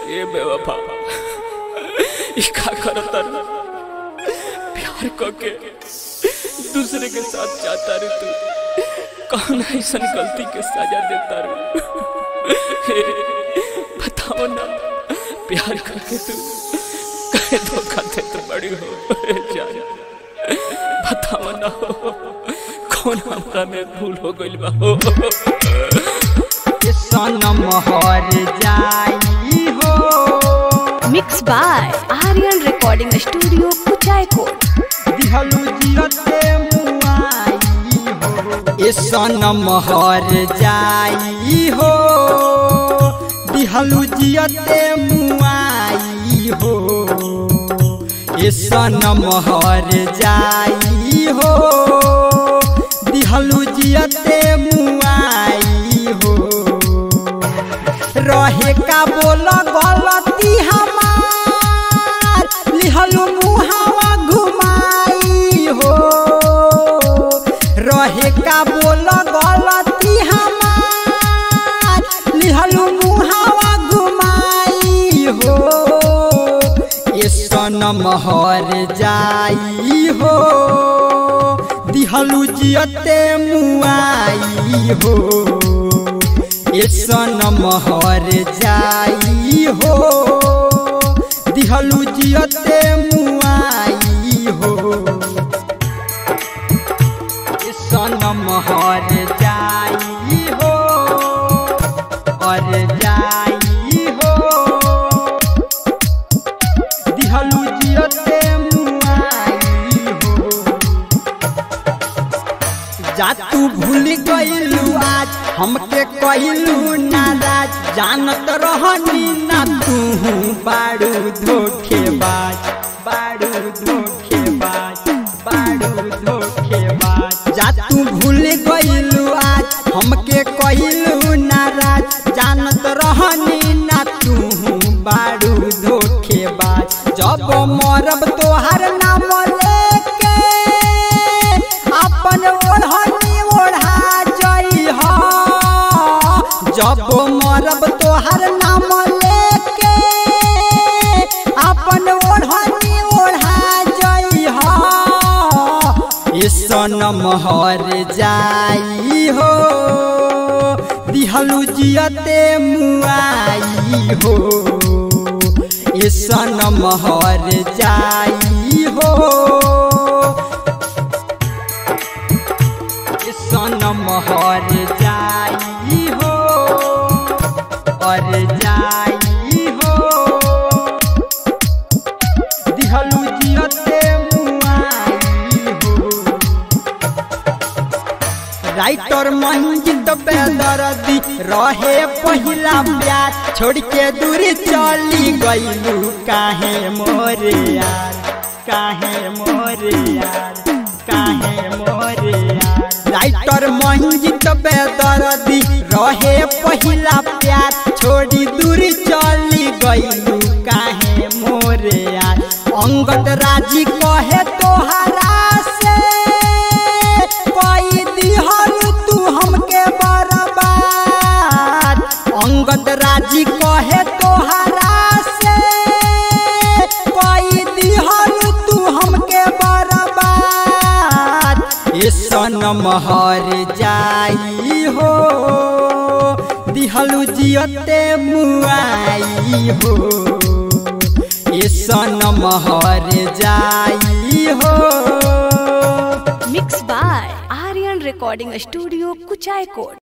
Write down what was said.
ए बेवफा ई का करतर प्यार करके दूसरे के साथ जाता रे तू कौन ऐसा गलती के सजा देता रे हे, बताओ ना प्यार करके तू कहे धोखा दे तो बड़ी हो जान बताओ ना हो कौन हमरा में भूल हो गइल बा हो सनम हर जाई हो mix by Aryan recording studio Kuchaikot दिहलू जियते मुआई हो ए सनम हर जाई हो दिहलू जियते मुआई हो ए सनम हर जाई हो दिहलू जियते मुआई हो रहे का बोल गलती हमार लिहलू मुहावा घुमाई हो रहे का बोल गलती हमार लिहलू मुहावा घुमाई हो ये सनम हर जाई हो दिहलू जियते मुआई हो ये सनम हर जाई हो दिहलू जियते मुआई हो ये सनम हर जाई हो और जाई हो दिहलू जियते मुआई हो जा तू भूल गइलू आज हमके कइलू नाराज जानत रहनी ना तू बाड़ू धोखेबाज बाड़ू धोखेबाज बाड़ू धोखेबाज जा तू भूल गइलू आज हमके कइलू नाराज जानत रहनी ना तू बाड़ू धोखेबाज जब मरब तोहर नाम लेके अपन ओढ़नी ओढ़ा जई हो जब मरब तोहर नाम लेके अपन ओढ़नी ओढ़ा जई हो ये सनम हर जाई हो दिहलू जियते मुआई हो ये सनम हर जाई हो सनम हर जाई हो और जाई हो दिहलू जियते मुआई हो राइटर मंजित बेदर्दी रहे पहिला प्यार छोड़ के दूरी चली गईलू काहे मोरे यार काहे मोरे यार काहे मोरे यार राइटर मंजित बेदर्दी रहे पहिला प्यार छोड़ी दूरी चली गईलू काहे मोरे यार अंगद राजी कहे तोहरा से कोई दिहल तू हमके बर्बाद अंगद राजी कहे तोहरा से कोई दिहल तू हमके बर्बाद ये सनम हर जाई हो दिहलू जियते मुआई हो ये सनम हर जाई हो mix by Aryan recording studio Kuchaikot